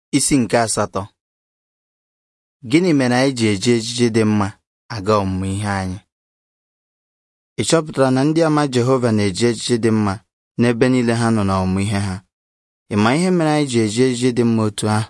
Isi nke asatọ Gịnị mere anyị ji eji ejiji dị mma aga ọmụmụ ihe anyị? Ị chọpụtara na ndị ama Jehova na-eji ejiji dị mma n'ebe niile ha nọ n'ọmụmụ ihe ha? Ị ma ihe mere anyị ji eji ejiji dị mma otu ahụ?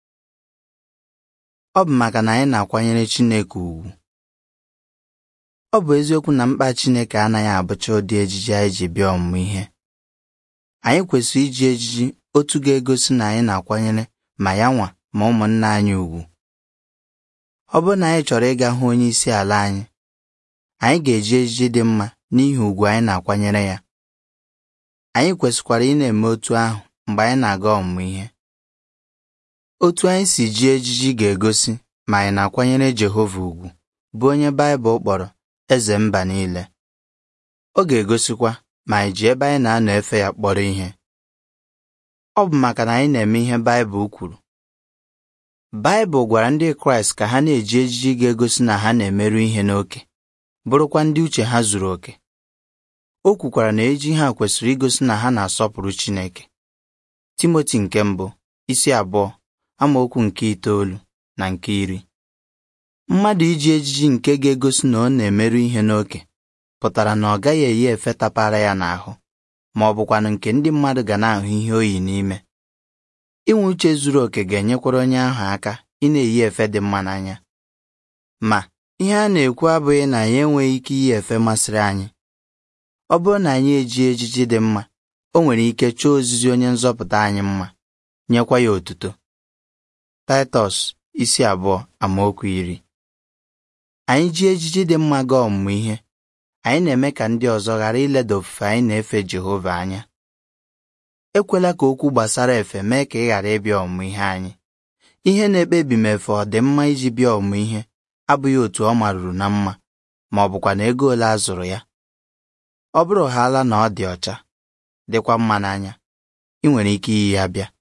Ọ bụ maka na anyị na-akwanyere Chineke ùgwù. Ọ bụ eziokwu na mkpa Chineke anaghị abụcha ụdị ejiji anyị ji bịa ọmụmụ ihe. Anyị kwesịrị iji ejiji otu ga-egosi na anyị na-akwanyere ma ya nwa ma ụmụnna anyị ùgwù. Ọ bụrụ na anyị chọrọ ịga hụ onye isi ala anyị, anyị ga-eji ejiji dị mma n'ihi ùgwù anyị na-akwanyere ya. Anyị kwesịkwara ị na-eme otu ahụ mgbe anyị na-aga ọmụmụ ihe. Otu anyị si ji ejiji ga-egosi ma anyị na-akwanyere Jehova ùgwù bụ onye Baịbụl kpọrọ eze mba niile. Ọ ga-egosikwa ma anyị ji ebe anyị na-anọ efe ya kpọrọ ihe. Ọ bụ maka na anyị na-eme ihe Baịbụl kwuru. Baịbụl gwara ndị Kraịst ka ha na-eji ejiji ga-egosi na ha na-emerụ ihe n'oke, bụrụkwa ndị uche ha zuru oke. O kwukwara na ejiji ha kwesịrị igosi na ha na-asọpụrụ Chineke. Timoti nke mbụ isi abụọ amaokwu nke itoolu na nke iri. Mmadụ iji ejiji nke ga-egosi na ọ na-emerụ ihe n'oke pụtara na ọ gaghị eyi efe tapara ya n'ahụ ma ọ bụkwanụ nke ndị mmadụ ga na-ahụ ihe o yi n'ime. Inwe uche zuru oke ga-enyekwara onye ahụ aka ị na-eyi efe dị mma n'anya. Ma ihe a na-ekwu abụghị na anyị enweghị ike iyi efe masịrị anyị. Ọ bụrụ na anyị eji ejiji dị mma, o nwere ike chọọ ozizi onye nzọpụta anyị mma, nyekwa ya otuto. Taịtọs isi abụọ amaokwu iri. Anyị ji ejiji dị mma gaa ọmụmụ ihe, anyị na-eme ka ndị ọzọ ghara ileda ofufe anyị na-efe Jehova anya. Ekwela ka okwu gbasara efe mee ka ị ghara ịbịa ọmụmụ ihe anyị. Ihe na-ekpebi ma efe ọ dị mma iji bịa ọmụmụ ihe abụghị otu ọ maruru na mma ma ọ bụkwa na ego ole a zụrụ ya. Ọ bụrụ haala na ọ dị ọcha, dịkwa mma n'anya, ị nwere ike iyi ya bịa.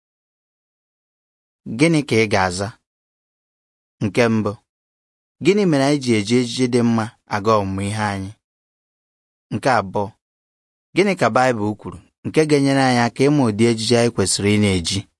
Gịnị ka ị ga-aza? Nke mbụ, gịnị mere anyị ji eji ejiji dị mma aga ọmụmụ ihe anyị? Nke abụọ, gịnị ka Baịbụl kwuru nke ga-enyere anyị aka ịma ụdị ejiji anyị kwesịrị ị na-eji?